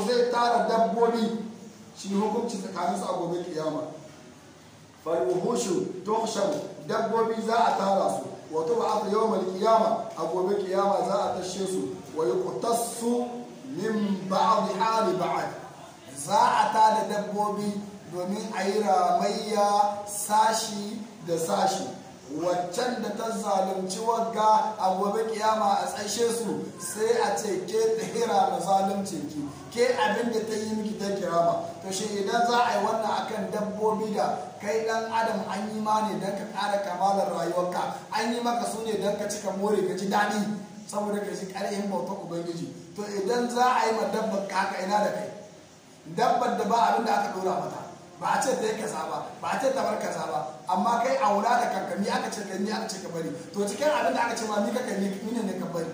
zai tara dabbobi shi hukunci tsakaninsu a gobe kiyama falwuhushu tuhshar dabbobi za a tara su wato ba aka yawon kiyama a gobe kiyama za a tashe su wa yuqtassu min ba'd hali ba'd za a tada dabbobi domin a yi ramayya sashi da sashi waccan da ta zalunci wagga a gobe kiyama a tsashe su sai a ce ke tsira na zalunci ki ke abin da ta yi miki ta kirama to shi idan za a yi wannan akan dabbobi da kai dan adam an yi ma ne don ka kara kamalar rayuwarka an yi maka su ne don ka cika more ka ji daɗi saboda ka ji ƙarfin bautar ubangiji to idan za a yi ma dabbar kaka ina da kai dabbar da ba abin da aka ɗora mata ba a ce ta yi kaza ba ba a ce ta bar kaza ba amma kai aura da kanka ni aka ce kai ni aka ce ka bari to cikin abin da aka ce ma ni ka kai ni ne ka bari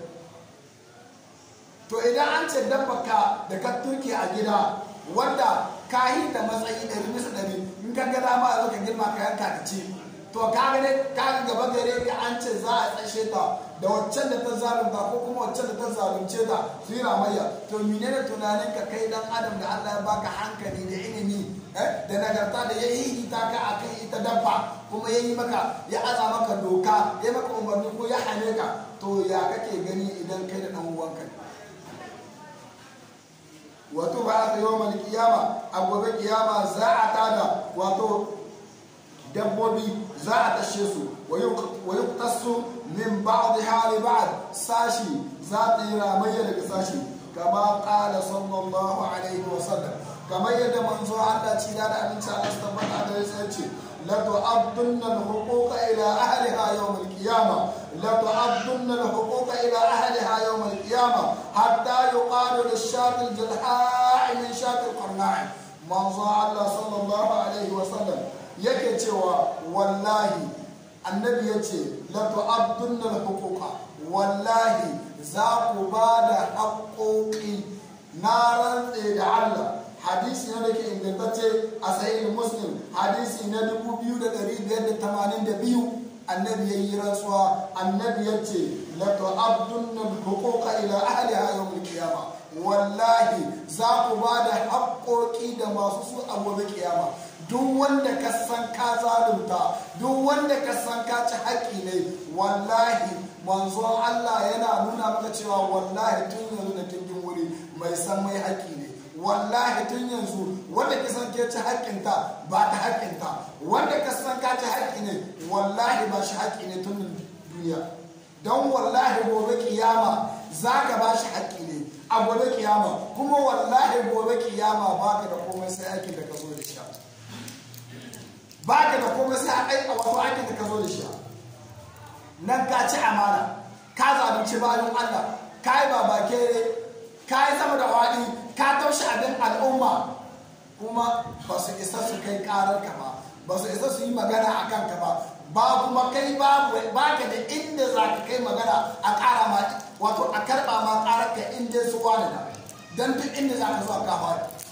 to idan an ce dabba ka da ka turke a gida wanda ka yi da matsayi ɗari bisa ɗari in ka ga dama a ka girma ka yanka ka ce to ka ga ne ka ga gaba gare ka an ce za a tsashe ta da waccan da ta zalunta ko kuma waccan da ta zalunce ta su yi ramayya to menene tunanin ka kai dan adam da Allah ya baka hankali da ilimi da nagarta da ya yi ita ka a kan ita dabba kuma ya yi maka ya aza maka doka ya maka umarni ko ya hane ka to ya kake gani idan kai da dan uwanka wato ba aka yi wa kiyama a gobe kiyama za a tada wato dabbobi za a tashe su wa yuqtasu min ba'd hali ba'd sashi za ta yi ramayya daga sashi kama qala sallallahu alaihi wa sallam kamar yadda manzo Allah ci da abinci Allah su tabbata da ya ce la tu'addunna al-huquqa ila ahliha yawm al-qiyamah la tu'addunna al-huquqa ila ahliha yawm al-qiyamah hatta yuqalu lish-shat al-jalha'i min shat al-qarna'i manzo Allah sallallahu alaihi wa sallam yake cewa wallahi annabi yace la tu'addunna al-huquqa wallahi za ku ba da haƙoƙi na rantse da Allah hadisi na da ke ingantacce a sahih muslim hadisi na 2582 annabi ya yi rantsuwa annabi ya ce la tu'addunna al-huquqa ila ahliha yawm al-qiyama wallahi za ku ba da haƙoƙi da masu su a gobe kiyama duk wanda ka san ka zalunta duk wanda ka san ka ci haƙƙi ne wallahi manzon Allah yana nuna maka cewa wallahi tun yanzu da kingin wuri mai san mai haƙƙi ne wallahi tun yanzu wanda ka san ke ci haƙƙinta ba ta haƙƙinta wanda ka san ka ci haƙƙi ne wallahi ba shi haƙƙi ne tun duniya don wallahi gobe kiyama za ka ba shi haƙƙi ne a gobe kiyama kuma wallahi gobe kiyama ba ka da komai sai aikin da ka zo da shi ba ka da komai sai a wato aikin da ka zo da shi nan ka ci amana ka zalunci bayan Allah ka yi babakere ka yi sama da waɗi ka taushe abin al'umma kuma ba su isa su kai karar ka ba ba su isa su yi magana a kanka ba ba kuma kai babu ba ka da inda za ka kai magana a ƙara ma wato a karɓa ma ƙarar ka inda su wani da don duk inda za ka zo a kafa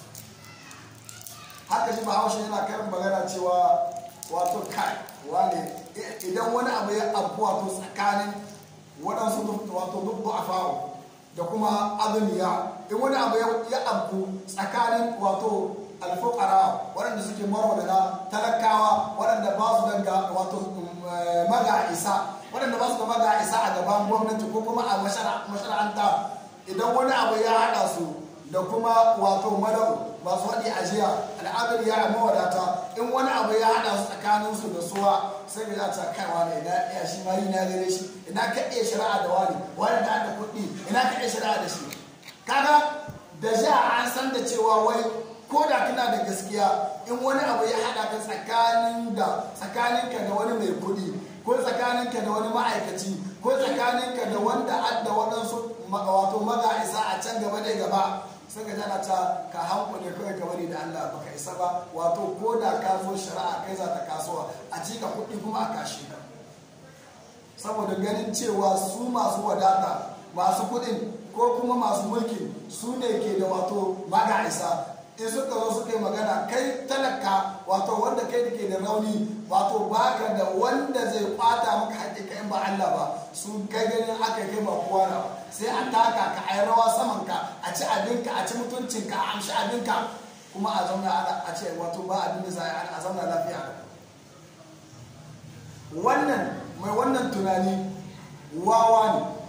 haka shi bahaushe yana karin magana cewa wato kai wane idan wani abu ya abu wato tsakanin waɗansu wato duk a fawo da kuma azuniya in wani abu ya abu tsakanin wato alfukara waɗanda suke marwadana talakawa waɗanda ba su daga wato maga isa waɗanda ba su da maga isa a gaban gwamnati ko kuma a mashara'anta idan wani abu ya haɗa su da kuma wato madau ba su haɗi ajiya al'adar ya mawadata in wani abu ya haɗa su tsakanin su da suwa sai ga ta kaiwa ne ina iya shi ma yi na gare shi ina ka iya shari'a da wani wani da da kuɗi ina ka iya shari'a da shi kaga da ja an san da cewa wai ko da kana da gaskiya in wani abu ya haɗa ka tsakanin da tsakaninka da wani mai kuɗi ko tsakaninka da wani ma'aikaci ko tsakaninka da wanda adda waɗansu wato maga isa a can gaba da gaba sai ka tana ta ka hanku ne kawai ka bari da Allah baka isa ba wato ko da ka zo shari'a kai za ta kasuwa a cika kuɗi kuma a kashe ka saboda ganin cewa su masu wadata masu kuɗin ko kuma masu mulki su ne ke da wato maga isa in suka zo suka yi magana kai talaka wato wanda kai da ke da rauni wato baka da wanda zai kwata maka haƙiƙa in ba Allah ba su kai ganin aka kai ba kowa na sai a taka ka a yi rawa saman ka a ci abinka a ci mutuncinka a amshi abinka kuma a zauna a ce wato ba abin da za a zauna lafiya wannan mai wannan tunani wawa ne